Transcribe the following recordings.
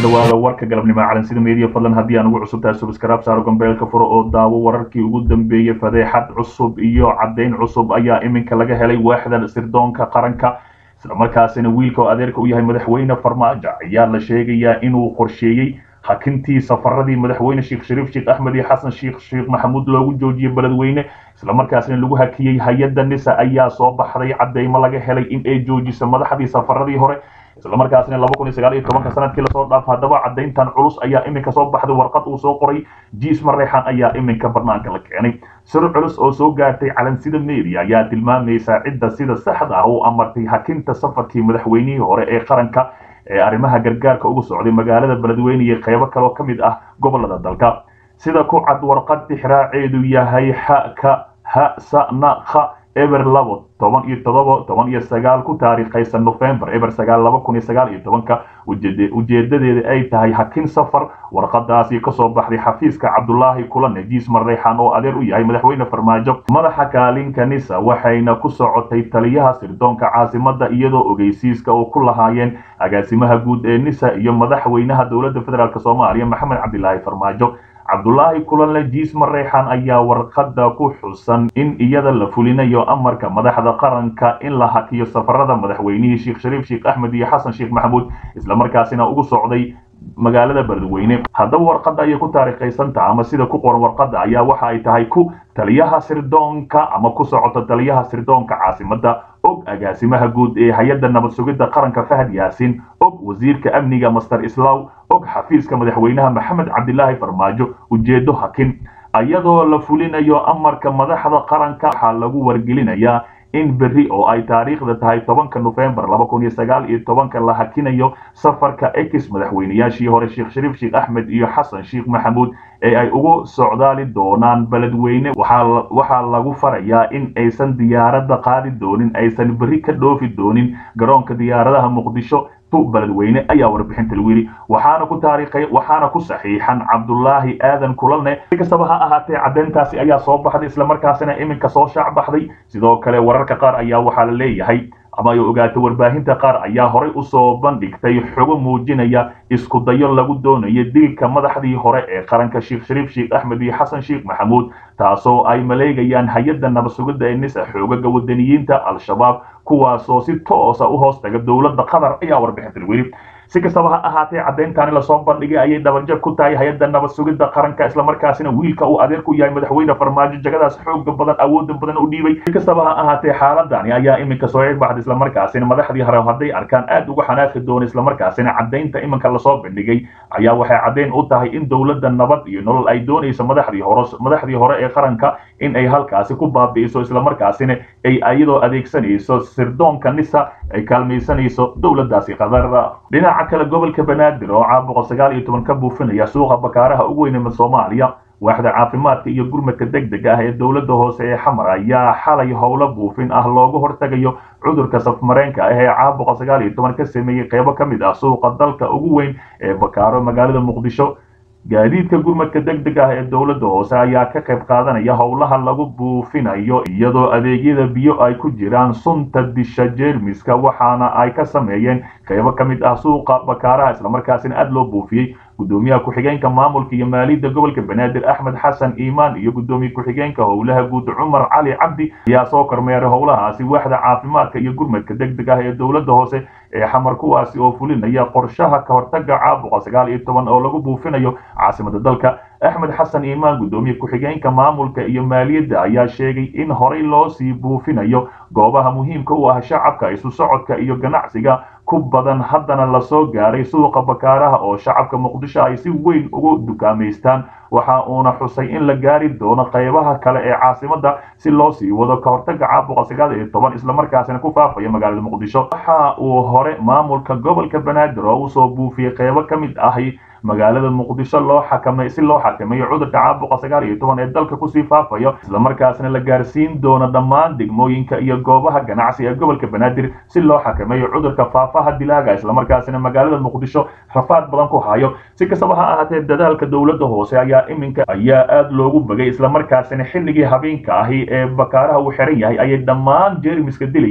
dhawaada warka galabnimo calansida meediya fadlan haddii aan ugu cusubtahay subscribe saaro gambeelka furo oo daawo wararkii ugu dambeeyey fadeexad cusub iyo caddayn cusub ayaa iminka laga helay waaxda sirdoonka qaranka islamarkaasina wiilka oo adeerka u yahay madaxweyne farmaajo ayaa la sheegayaa inuu qorsheeyey hakintii safaradii madaxweyne sheekh shariif sheekh axmed iyo xasan sheekh sheekh maxamuud loogu joojiyey beledweyne islamarkaasina lagu hakiyey hay-adda nisa ayaa soo baxday cadeymo laga helay in ay joojiso madaxdii safaradii hore islamarkaasina laba kun iyo sagaal iyo tobanka sanadkii lasoo dhaaf haddaba caddayntan culus ayaa iminka soo baxday warqad uu soo qoray jiis mareexan ayaa iminka barnaanka la keenay sir culus oo soo gaartay calansida media ayaa tilmaamaysa cidda sida saxda ah u amartay hakinta safarkii madaxweynihii hore ee qaranka ee arrimaha gargaarka ugu socday magaalada beledweyne iyo qeybo kaloo ka mid ah gobolada dalka sida ku cad warqad tixraaceedu yahay xaka ha sa na kha eber labo toban iyo todoba toban iyo sagaal ku taariikhaysan november eber sagaal laba kun iyo sagaal iyo tobanka ujeedadeeda ay tahay hakin safar warqadaasi kasoo baxday xafiiska cabdulaahi kulane jiis mareexan oo adeer u yahay madaxweyne farmaajo madaxa kaalinka nisa waxayna ku socotay taliyaha sirdoonka caasimada iyadoo ogeysiiska oo ku lahaayeen agaasimaha guud ee nisa iyo madaxweynaha dowladda federaalk soomaaliya maxamed cabdilaahi farmaajo cabdulaahi kulanle jiis mareexan ayaa warqadda ku xusan in iyada la fulinayo amarka madaxda qaranka in la hakiyo safarada madaxweynihii sheekh shariif sheekh axmed iyo xasan sheekh maxamuud islamarkaasina ugu socday magaalada beledweyne haddaba warqadda ayay ku taariikhaysantaha ama sida ku qoran warqadda ayaa waxa ay tahay ku taliyaha sirdoonka ama ku socoto taliyaha sirdoonka caasimada og agaasimaha guud ee hay-adda nabad sugidda qaranka fahad yaasin og wasiirka amniga master islaw og xafiiska madaxweynaha maxamed cabdilaahi farmaajo ujeedo hakin iyadoo la fulinayo amarka madaxda qaranka waxaa lagu wargelinayaa in berri oo ay taariikhda tahay tobanka nofembar laba kun iyo sagaal iyo tobanka la hakinayo safarka ex madaxweynayaashii hore sheekh shariif sheekh axmed iyo xasan sheekh maxamuud ee ay ugu socdaali doonaan beledweyne waxaa lagu farayaa in aysan diyaaradda qaadi doonin aysan berri ka dhoofi doonin garoonka diyaaradaha muqdisho beledweyne ayaa warbixinta lagu yidhi waxaana ku taariikhay waxaana ku saxiixan cabdulaahi aadan kulalne si kastaba ha ahaatee caddeyntaasi ayaa soo baxday islamarkaasina iminka soo shaac baxday sidoo kale wararka qaar ayaa waxaa la leeyahay ama ay ogaatay warbaahinta qaar ayaa horay usoo bandhigtay xogo muujinaya isku dayo lagu doonayo dilka madaxdii hore ee qaranka sheekh shariif sheekh axmed iyo xasan sheekh maxamuud taasoo ay maleegayaan hay-adda nabad sugidda ee nisa xoogaga wadaniyiinta al-shabaab kuwaasoo si toosa u hoos taga dowladda qatar ayaa warbixinta lagu yidhi si kastaba ha ahaatee caddayntaani lasoo bandhigay ayay dhabanjab ku tahay hay-adda nabad sugidda qaranka islamarkaasina wiilka uu adeer ku yahay madaxweyne farmaajo jagadaas xooga badan awooda badan u dhiibay si kastaba ha ahaatee xaaladani ayaa iminka soo cirbaxday islamarkaasina madaxdii hore hadday arkaan aad uga xanaaqi doona islamarkaasina caddaynta iminka lasoo bandhigay ayaa waxay caddayn u tahay in dowladda nabad iyo nolol ay doonayso madaxdii hore madaxdii hore ee qaranka in ay halkaasi ku baabi'iso islamarkaasina ay iyadoo adeegsanayso sirdoonka nisa ay kaalmaysanayso dowladdaasi qatar dhinaca kale gobolka banaadir oo caabuqa sagaal iyo toban ka buufinaya suuqa bakaaraha ugu weyn ee soomaaliya waaxda caafimaadka iyo gurmadka degdeg ah ee dowladda hoose ee xamar ayaa xalay howlo buufin ah looga hortagayo cudurka safmareenka ah ee caabuqa sagaal iyo toban ka sameeyey qeybo ka mid ah suuqa dalka ugu weyn ee bakaaro magaalada muqdisho gaadiidka gurmadka degdeg ah ee dowladda hoose ayaa ka qayb qaadanaya howlaha lagu buufinayo iyadoo adeegyada biyo ay ku jiraan sunta disha jeermiska waxaana ay ka sameeyeen qaybo ka mid ah suuqa bakaaraha islamarkaasina aada loo buufiyey gudoomiyaha ku-xigeenka maamulka iyo maaliyadda gobolka banaadir axmed xasan iimaan iyo gudoomiye ku-xigeenka howlaha guud cumar cali cabdi ayaa soo kormeeray howlahaasi waaxda caafimaadka iyo gurmadka degdeg ah ee dowladda hoose ee xamar kuwaasi oo fulinaya qorshaha ka hortaga caabuqa sagaal iyo toban oo lagu buufinayo caasimada dalka axmed xasan iimaan gudoomiye ku-xigeenka maamulka iyo maaliyadda ayaa sheegay in horey loo sii buufinayo goobaha muhiimka u ah shacabka isu socodka iyo ganacsiga ku badan haddana lasoo gaaray suuqa bakaaraha oo shacabka muqdisho ay si weyn ugu dukaamaystaan waxa uuna xusay in la gaari doono qaybaha kale ee caasimada si loo sii wado ka hortaga caabuqa sagaal iyo toban islamarkaasina ku faafaya magaalada muqdisho waxa uu hore maamulka gobolka banaadir oo usoo buufiyey qaybo ka mid ahi magaalada muqdisho loo xakamay si loo xakameeyo cudurka caabuqa sagaal iyo toban ee dalka kusii faafayo islamarkaasna la gaarsiin doono dhammaan degmooyinka iyo goobaha ganacsi ee gobolka banaadir si loo xakameeyo cudurka faafaha dilaaga islamarkaasina magaalada muqdisho rafaad badan ku hayo si kastaba ha ahaatee dadaalka dowladda hoose ayaa iminka ayaa aada loogu bagay islamarkaasina xilligii habeenka ahi ee bakaaraha uu xiran yahay ayay dhammaan jeermiska dilayaan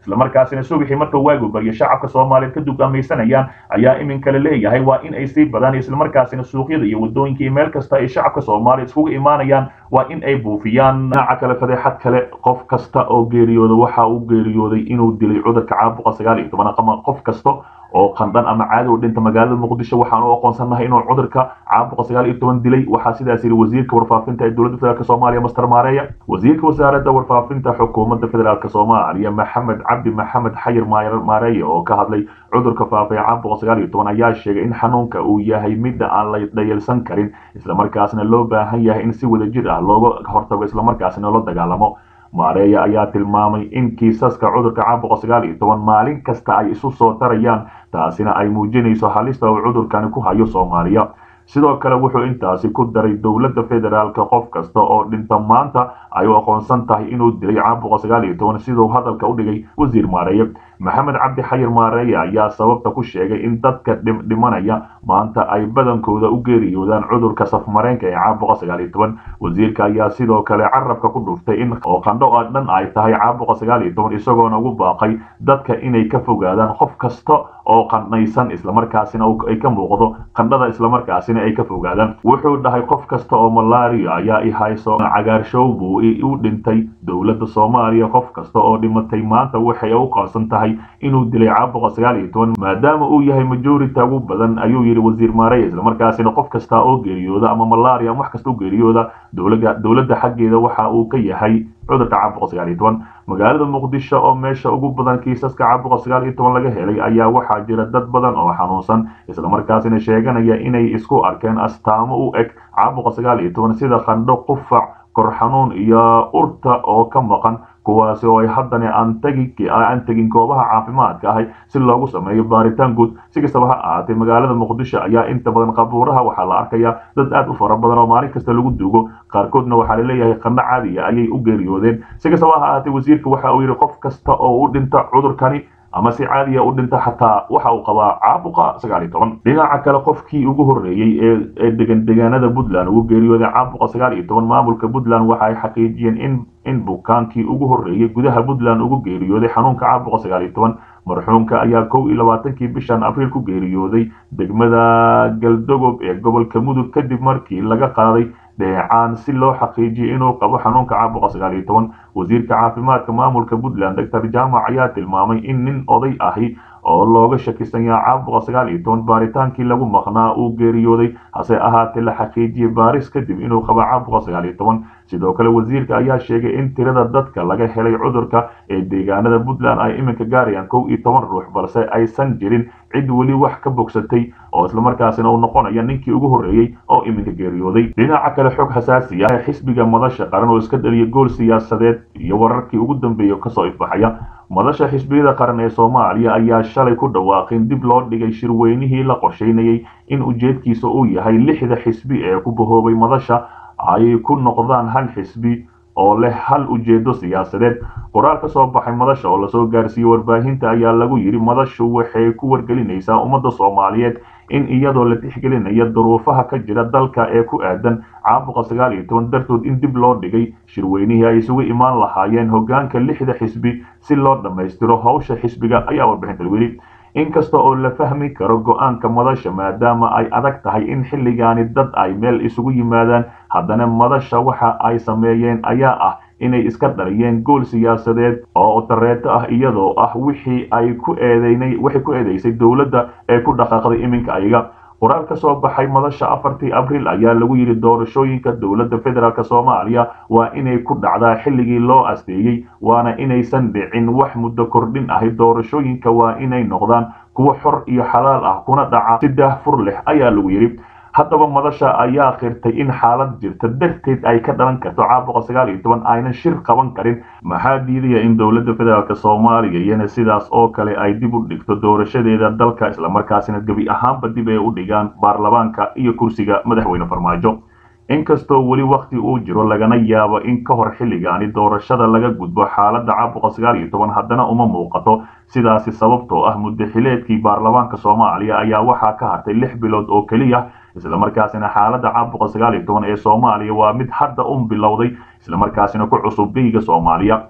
islamarkaasina subixii marka waagu baryo shacabka soomaaliyeed ka dugaamaysanayaan ayaa iminka la leeyahay waa in ay sii badaan islamarkaasina suuqyada iyo wadooyinka iyo meel kasta ay shacabka soomaaliya iskugu imaanayaan waa in ay buufiyaan dhinaca kale fadeexad kale qof kasta oo geeriyooda waxa uu geeriyooday inuu dilay cudurka caabuqa sagaal iyo toban ama qof kasta oo qandhan ama caadi u dhinta magaalada muqdisho waxaan u aqoonsannahay inuu cudurka caabuqa sagaal iyo toban dilay waxaa sidaas yidhi wasiirka warfaafinta ee dowladda federaalk soomaaliya master maareeya wasiirka wasaaradda warfaafinta xukuumadda federaalk soomaaliya maxamed cabdi maxamed xayir maareeya oo ka hadlay cudurka faafay caabuqa sagaal iyo toban ayaa sheegay in xanuunka uu yahay midda aan la dhayalsan karin islamarkaasna loo baahan yahay in si wadajir ah looga hortago islamarkaasina la dagaalamo maareeya ayaa tilmaamay in kiisaska cudurka caabuqa sagaal iyo toban maalin kasta ay isu soo tarayaan taasina ay muujinayso halista uu cudurkani ku hayo soomaaliya sidoo kale wuxuu intaasi ku daray dowladda federaalka qof kasta oo dhinta maanta ay u aqoonsan tahay inuu dilay caabuqa sagaal iyo toban siduu hadalka u dhigay wasiir maareeye maxamed cabdi xayir maareeye ayaa sababta ku sheegay in dadka dhimanaya maanta ay badankooda u geeriyoodaan cudurka safmareenka ee caabuqa sagaal iyo toban wasiirka ayaa sidoo kale carabka ku dhuftay in oo qandho oo dhan ay tahay caabuqa sagaal iyo toban isagoona ugu baaqay dadka inay ka fogaadaan qof kasta oo qandhaysan islamarkaasina ay ka muuqdo qandhada islamarkaasina ay ka fogaadaan wuxuu dhahay qof kasta oo malaria ayaa i hayso cagaarshow buu u dhintay dowladda soomaaliya qof kasta oo dhimatay maanta waxay u qaansan tahay inuu dilay caabuqa sagaal iyo toban maadaama uu yahay majority ugu badan ayuu yidhi wasiir maareya islamarkaasina qof kasta oo geeriyooda ama malaria ama wax kasta oo geeriyooda dowladda dowladda xaggeeda waxa uu ka yahay cudurka caabuqa sagaal iyo toban magaalada muqdisho oo meesha ugu badan kiisaska caabuqa sagaal iyo toban laga helay ayaa waxaa jira dad badan oo xanuunsan islamarkaasina sheeganaya inay isku arkeen astaamo u eg caabuqa sagaal iyo toban sida qandho qufac kor xanuun iyo urta oo ka maqan kuwaasi oo ay haddana aan tegi aan tegin goobaha caafimaadka ahay si loogu sameeyo baaritaan guud si kastaba ha ahaatee magaalada muqdisho ayaa inta badan qabuuraha waxaa la arkayaa dad aad u fara badan oo maalin kasta lagu duugo qaarkoodna waxaa laleeyahay qandho caadiya ayay u geeriyoodeen si kastaba ha ahaatee wasiirka waxa uu yidhi qof kasta oo u dhinta cudurkani ama si caadiya u dhinta xataa waxa uu qabaa caabuqa sagaal iyo toban dhinaca kale qofkii ugu horreeyey ee degan degaanada puntland ugu geeriyooday caabuqa sagaal iyo toban maamulka puntland waxa ay xaqiijiyeen in in bukaankii ugu horreeyey gudaha puntland ugu geeriyooday xanuunka caabuqa sagaal iyo toban marxuumka ayaa kow iyo labaatankii bishan abriil ku geeriyooday degmada galdogob ee gobolka mudug kadib markii laga qaaday dheecaan si loo xaqiijiyo inuu qabo xanuunka caabuqa sagaal iyo toban wasiirka caafimaadka maamulka puntland doctor jaamac ayaa tilmaamay in nin oday ahi oo looga shakisan yaha caabuqa sagaal iyo toban baaritaankii lagu maqnaa uu geeriyooday hase ahaatee la xaqiijiyey baaris kadib inuu qabo caabuqa sagaal iyo toban sidoo kale wasiirka ayaa sheegay in tirada dadka laga helay cudurka ee deegaanada puntland ay iminka gaarayaan kow iyo toban ruux balse aysan jirin cid weli wax ka bogsatay oo islamarkaasina uu noqonaya ninkii ugu horreeyey oo iminka geeriyooday dhinaca kale xog xasaasi ah ee xisbiga madasha qaran oo iska dhaliya gool siyaasadeed iyo wararkii ugu dambeeya kasoo ifbaxaya madasha xisbiyada qaran ee soomaaliya ayaa shalay ku dhawaaqin dib loo dhigay shirweynihii la qorsheynayay in ujeedkiisa uu yahay lixda xisbi ee ku bahoobay madasha ay ku noqdaan hal xisbi oo leh hal ujeedo siyaasadeed qoraal ka soo baxay madasha oo lasoo gaarsiiyey warbaahinta ayaa lagu yidhi madashu waxay ku wargelinaysaa ummadda soomaaliyeed in iyadoo la tixgelinaya duruufaha ka jira dalka ee ku aadan caabuqa sagaal iyo toban dartood in dib loo dhigay shirweynihii ay isugu imaan lahaayeen hoggaanka lixda xisbi si loo dhammaystiro howsha xisbiga ayaa warbixinta lagu yidhi inkasta oo la fahmi karo go-aanka madasha maadaama ay adag tahay in xilligaani dad ay meel isugu yimaadaan haddana madasha waxa ay sameeyeen ayaa ah inay iska dhaliyeen gool siyaasadeed oo dareeto ah iyadoo ah wixii ay ku eedeynay waxay ku eedeysay dowladda ee ku dhaqaaqday iminka ayaga qoraal ka soo baxay madasha afartii abriil ayaa lagu yidhi doorashooyinka dowladda federaalk soomaaliya waa inay ku dhacdaa xilligii loo asteeyey waana inaysan dhicin wax muddo kordhin ahi doorashooyinka waa inay noqdaan kuwo xor iyo xalaal ah kuna dhaca si daahfur leh ayaa lagu yidhi haddaba madasha ayaa qirtay in xaalad jirta darteed ay ka dhalan karto caabuqa sagaal iyo toban aynan shir qaban karin maxaa diidaya in dowladda federaalk soomaaliya iyana sidaas oo kale ay dib u dhigto doorashadeeda dalka islamarkaasina gebi ahaanba dib ay u dhigaan baarlamaanka iyo kursiga madaxweyne farmaajo inkastoo weli wakhti uu jiro lagana yaabo in ka hor xilligaani doorashada laga gudbo xaaladda caabuqa sagaal iyo toban haddana uma muuqato sidaasi sababtoo ah muddaxileedkii baarlamaanka soomaaliya ayaa waxaa ka hartay lix bilood oo keliya islamarkaasina xaaladda caabuqa sagaal iyo toban ee soomaaliya waa mid hadda un bilowday islamarkaasina ku cusub beyga soomaaliya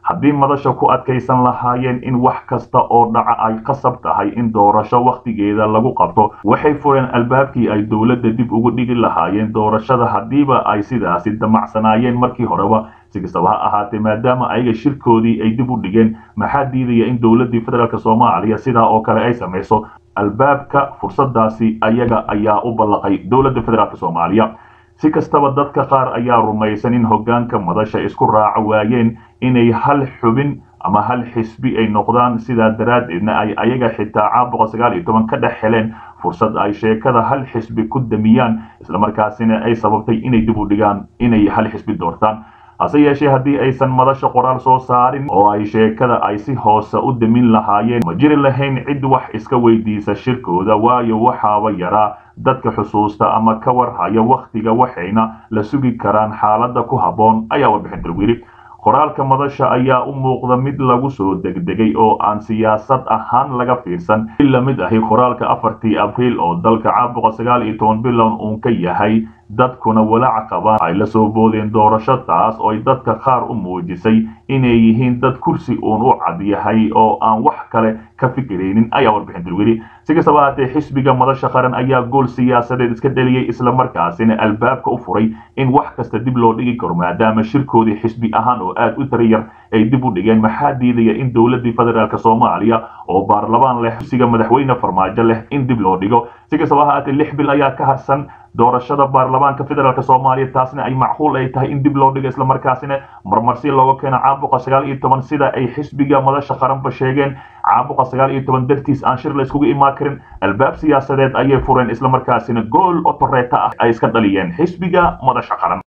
haddii madasha ku adkaysan lahaayeen in wax kasta oo dhaca ay qasab tahay in doorasho wakhtigeeda lagu qabto waxay fureen albaabkii ay dowladda dib ugu dhigi lahaayeen doorashada haddiiba ay sidaasi damacsanaayeen markii horeba si kastaba ha ahaatee maadaama ayaga shirkoodii ay dib u dhigeen maxaa diidaya in dowladdii federaalk soomaaliya sidaa oo kale ay samayso albaabka fursadaasi ayaga ayaa u ballaqay dowladda federaalk soomaaliya si kastaba dadka qaar ayaa rumaysan in hoggaanka madasha isku raaca waayeen inay hal xubin ama hal xisbi ay noqdaan sidaa daraaddeedna ay ayaga xitaa caabuqa sagaal iyo toban ka dhex heleen fursad ay sheekada hal xisbi ku damiyaan islamarkaasina ay sababtay inay dib u dhigaan inay hal xisbi doortaan hase yeeshee haddii aysan madasha qoraal soo saarin oo ay sheekada ay si hoose u damin lahaayeen ma jiri lahayn cid wax iska weydiisa shirkooda waayo waxaaba yaraa dadka xusuusta ama ka warhaya wakhtiga waxayna la sugi karaan xaaladda ku habboon ayaa warbixinta lagu yidhi qoraalka madasha ayaa u muuqda mid lagu soo degdegay oo aan siyaasad ahaan laga fiirsan in la mid ahi qoraalka afartii abriil oo dalka caabuqa sagaal iyo toban bilown uun ka yahay dadkuna walaac qabaan ay la soo boodeen doorasho taas oo ay dadka qaar u muujisay inay yihiin dad kursi uun u cad yahay oo aan wax kale ka fikiraynin ayaa warbixinta lagu yidhi si kastaba haatee xisbiga madasha qaran ayaa gool siyaasadeed iska dheliyey islamarkaasina albaabka u furay in wax kasta dib loo dhigi karo maadaama shirkoodii xisbi ahaan oo aad u tariyar ay dib u dhigeen maxaa diidaya in dowladdii federaalk soomaaliya oo baarlamaan leh xubsiga madaxweyne farmaajo leh in dib loo dhigo si kastaba haatee lix bil ayaa ka harsan doorashada baarlamaanka federaalk soomaaliya taasna ay macquul ay tahay in dib loo dhigo islamarkaasina marmarsi looga keeno caabuqa sagaal iyo toban sida ay xisbiga madasha qaranba sheegeen caabuqa sagaal iyo toban dartiis aan shir la iskugu imaan karin albaab siyaasadeed ayay fureen islamarkaasina gool otoreeta ah ay iska dhaliyeen xisbiga madasha qaran